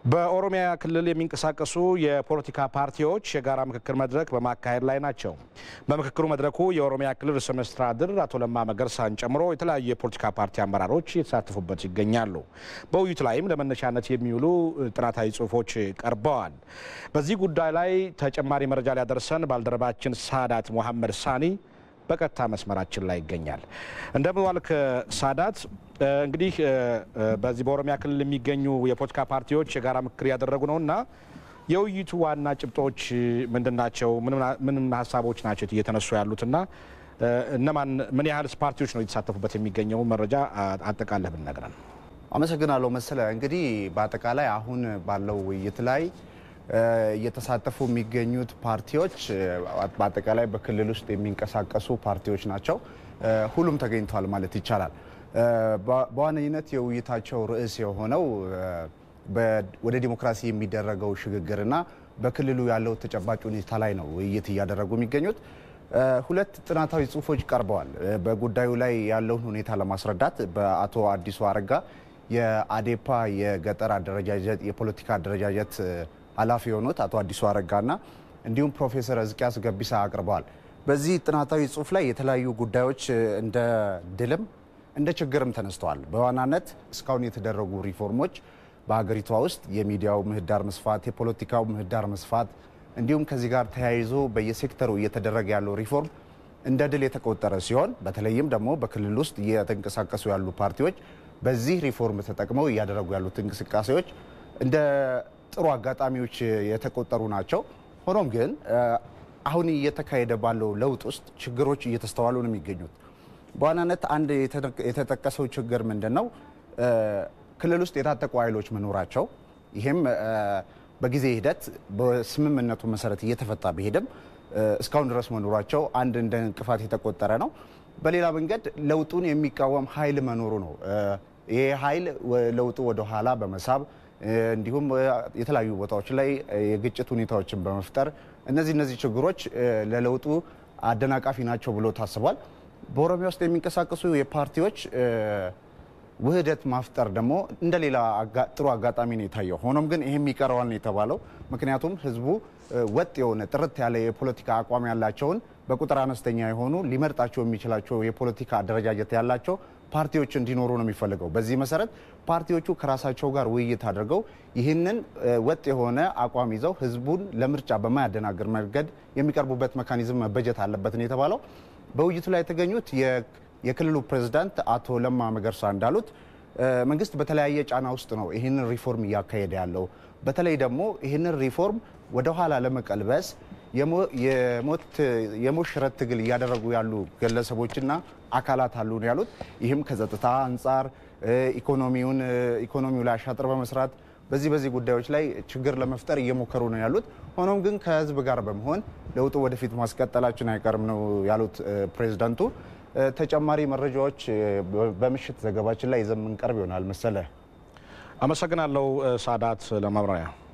በኦሮሚያ ክልል የሚንቀሳቀሱ የፖለቲካ ፓርቲዎች የጋራ ምክክር መድረክ በማካሄድ ላይ ናቸው። በምክክሩ መድረኩ የኦሮሚያ ክልል ርዕሰ መስተዳድር አቶ ለማ መገርሳን ጨምሮ የተለያዩ የፖለቲካ ፓርቲ አመራሮች የተሳተፉበት ይገኛሉ። በውይይቱ ላይም ለመነሻነት የሚውሉ ጥናታዊ ጽሑፎች ቀርበዋል። በዚህ ጉዳይ ላይ ተጨማሪ መረጃ ሊያደርሰን ባልደረባችን ሳዳት ሙሐመድ ሳኒ በቀጥታ መስመራችን ላይ ይገኛል። እንደምን ዋልክ ሳዳት? እንግዲህ በዚህ በኦሮሚያ ክልል የሚገኙ የፖለቲካ ፓርቲዎች የጋራ ምክክር እያደረጉ ነው እና የውይይቱ ዋና ጭብጦች ምንድን ናቸው? ምን ሀሳቦች ናቸው እየተነሱ ያሉትና እነማን ምን ያህል ፓርቲዎች ነው የተሳተፉበት የሚገኘው መረጃ አጠቃለህ ብንነግረን። አመሰግናለሁ መሰለ። እንግዲህ በአጠቃላይ አሁን ባለው ውይይት ላይ እየተሳተፉ የሚገኙት ፓርቲዎች በአጠቃላይ በክልል ውስጥ የሚንቀሳቀሱ ፓርቲዎች ናቸው። ሁሉም ተገኝተዋል ማለት ይቻላል። በዋነኝነት የውይይታቸው ርዕስ የሆነው ወደ ዲሞክራሲ የሚደረገው ሽግግርና በክልሉ ያለው ተጨባጭ ሁኔታ ላይ ነው ውይይት እያደረጉ የሚገኙት። ሁለት ጥናታዊ ጽሑፎች ቀርበዋል። በጉዳዩ ላይ ያለውን ሁኔታ ለማስረዳት በአቶ አዲሱ አረጋ የአዴፓ የገጠር አደረጃጀት የፖለቲካ አደረጃጀት ኃላፊ የሆኑት አቶ አዲሱ አረጋና እንዲሁም ፕሮፌሰር እዝቅያስ ገቢሳ አቅርበዋል። በዚህ ጥናታዊ ጽሑፍ ላይ የተለያዩ ጉዳዮች እንደ ድልም እንደ ችግርም ተነስተዋል። በዋናነት እስካሁን የተደረጉ ሪፎርሞች በሀገሪቷ ውስጥ የሚዲያው ምህዳር መስፋት፣ የፖለቲካው ምህዳር መስፋት እንዲሁም ከዚህ ጋር ተያይዞ በየሴክተሩ እየተደረገ ያለው ሪፎርም እንደ ድል የተቆጠረ ሲሆን በተለይም ደግሞ በክልል ውስጥ እየተንቀሳቀሱ ያሉ ፓርቲዎች በዚህ ሪፎርም ተጠቅመው እያደረጉ ያሉት እንቅስቃሴዎች እንደ ጥሩ አጋጣሚዎች የተቆጠሩ ናቸው። ሆኖም ግን አሁን እየተካሄደ ባለው ለውጥ ውስጥ ችግሮች እየተስተዋሉ ነው የሚገኙት። በዋናነት አንድ የተጠቀሰው ችግር ምንድን ነው? ክልል ውስጥ የታጠቁ ኃይሎች መኖራቸው፣ ይህም በጊዜ ሂደት በስምምነቱ መሰረት እየተፈታ ቢሄድም እስካሁን ድረስ መኖራቸው አንድ እንደ እንቅፋት የተቆጠረ ነው። በሌላ መንገድ ለውጡን የሚቃወም ኃይል መኖሩ ነው። ይህ ኃይል ለውጡ ወደኋላ በመሳብ እንዲሁም የተለያዩ ቦታዎች ላይ የግጭት ሁኔታዎችን በመፍጠር እነዚህ እነዚህ ችግሮች ለለውጡ አደናቃፊ ናቸው ብሎ ታስቧል። በኦሮሚያ ውስጥ የሚንቀሳቀሱ የፓርቲዎች ውህደት ማፍጠር ደግሞ እንደ ሌላ ጥሩ አጋጣሚ ነው የታየው። ሆኖም ግን ይህም ይቀረዋል ነው የተባለው። ምክንያቱም ህዝቡ ወጥ የሆነ ጥርት ያለ የፖለቲካ አቋም ያላቸውን በቁጥር አነስተኛ የሆኑ ሊመርጣቸው የሚችላቸው የፖለቲካ አደረጃጀት ያላቸው ፓርቲዎች እንዲኖሩ ነው የሚፈልገው። በዚህ መሰረት ፓርቲዎቹ ከራሳቸው ጋር ውይይት አድርገው ይህንን ወጥ የሆነ አቋም ይዘው ህዝቡን ለምርጫ በማያደናግር መንገድ የሚቀርቡበት መካኒዝም መበጀት አለበት ነው የተባለው። በውይይቱ ላይ የተገኙት የክልሉ ፕሬዝዳንት አቶ ለማ መገርሳ እንዳሉት መንግስት በተለያየ ጫና ውስጥ ነው ይህንን ሪፎርም እያካሄደ ያለው። በተለይ ደግሞ ይህንን ሪፎርም ወደኋላ ለመቀልበስ የሞት ሽረት ትግል እያደረጉ ያሉ ግለሰቦችና አካላት አሉ ነው ያሉት። ይህም ከጸጥታ አንጻር ኢኮኖሚውን ኢኮኖሚው ላይ አሻጥር በመስራት በዚህ በዚህ ጉዳዮች ላይ ችግር ለመፍጠር እየሞከሩ ነው ያሉት። ሆኖም ግን ከህዝብ ጋር በመሆን ለውጡ ወደፊት ማስቀጠላችን አይቀርም ነው ያሉት ፕሬዝዳንቱ። ተጨማሪ መረጃዎች በምሽት ዘገባችን ላይ ይዘን የምንቀርብ ይሆናል። መሰለ አመሰግናለሁ ሳዳት ለማብራሪያ